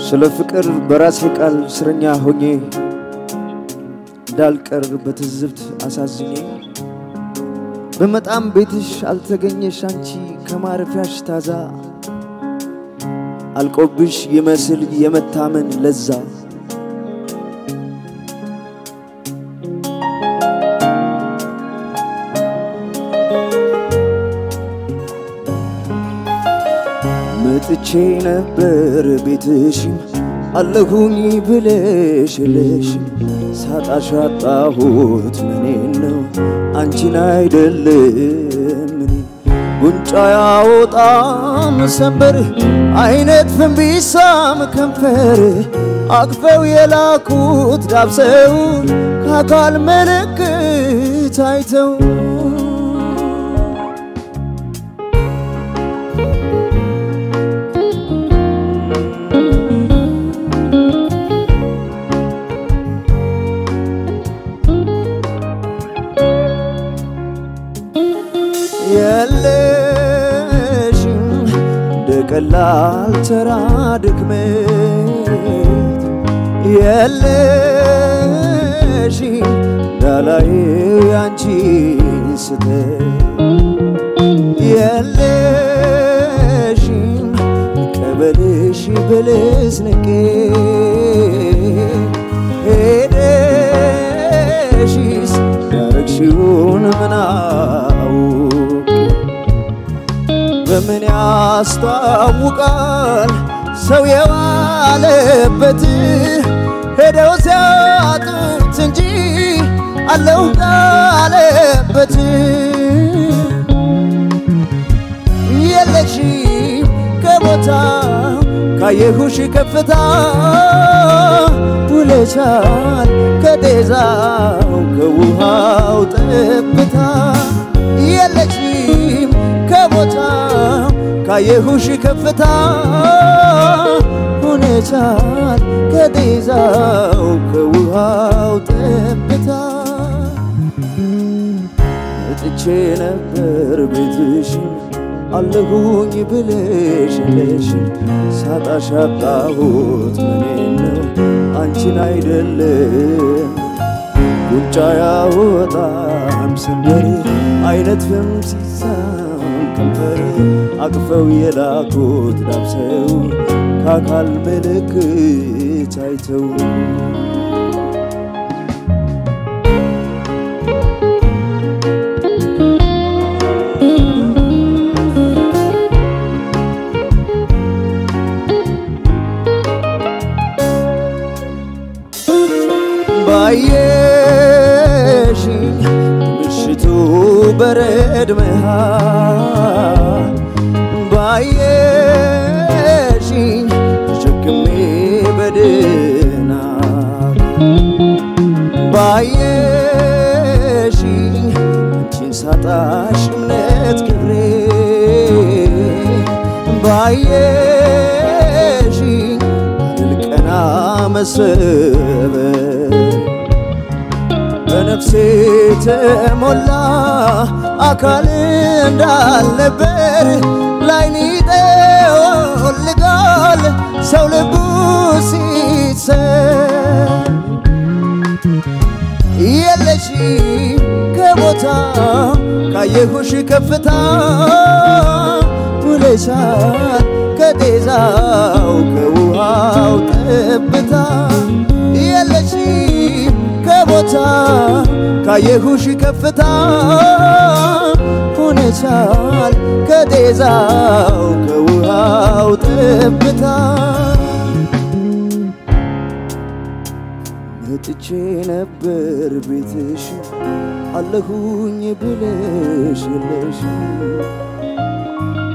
ስለ ፍቅር በራሴ ቃል እስረኛ ሆኜ እንዳልቀር በትዝብት አሳዝኜ በመጣም ቤትሽ አልተገኘሽ አንቺ ከማረፊያሽ ታዛ አልቆብሽ ይመስል የመታመን ለዛ መጥቼ ነበር ቤትሽም አለሁኝ ብለሽ የለሽም ሳጣሽ አጣሁት ምኔን ነው አንቺን አይደለም እኔ ጉንጫ ያወጣም ሰንበር አይነት ፍንቢሳም ከንፈር አቅፈው የላኩት ዳብሰው ከአካል ምልክት አይተው የለሽም እንደ ቀላል ተራ ድክመት የለሽም እንዳላይ ያንቺን ስተት የለሽም ቀበልሽ በልስንቄ ሄደሽስ ያረግሽውን ምናውቅ በምን ያስታውቃል ሰው የዋለበት ሄደው ሲያጡት እንጂ አለው ቃለበት የለሽ ከቦታ ካየሁሽ ከፍታ ውለሻል ከጤዛው ከውሃው ጠብታ የለሽም ከቦታ ካየሁሽ ከፍታ ሆነቻል ከጤዛው ከውሃው ጠብታ መጥቼ ነበር ቤትሽን አለሁኝ ብለሽ የለሽም ሳጣሽ አጣሁት ምኔን ነው አንቺን አይደለም ጉንጫ ያወጣም ሰንበር አይነት ፍም ሲሳም ከንፈር አቅፈው የላኩት ዳብሰው ከአካል ምልክት አይተው ባየሽኝ ምሽቱ በረድ መሃል ባየሽኝ ተሸክሜ በድና ባየሽኝ አንቺን ሳጣሽ እምነት ክብሬ ባየሽኝ ልቀና መሰበር በነፍሴ ተሞላ አካል እንዳልነበር ላይን ይጠወልጋል ሰው ልቡ ሲሰር የለሽ ከቦታ ካየሁሽ ከፍታ ውለሻል ከጤዛው ከውሃው ጠብታ የለሽ ከቦታ ካየሁሽ ከፍታ ሆነቻል ከጤዛው ከውሃው ጠብታ መጥቼ ነበር ቤትሽ አለሁኝ ብለሽ የለሽም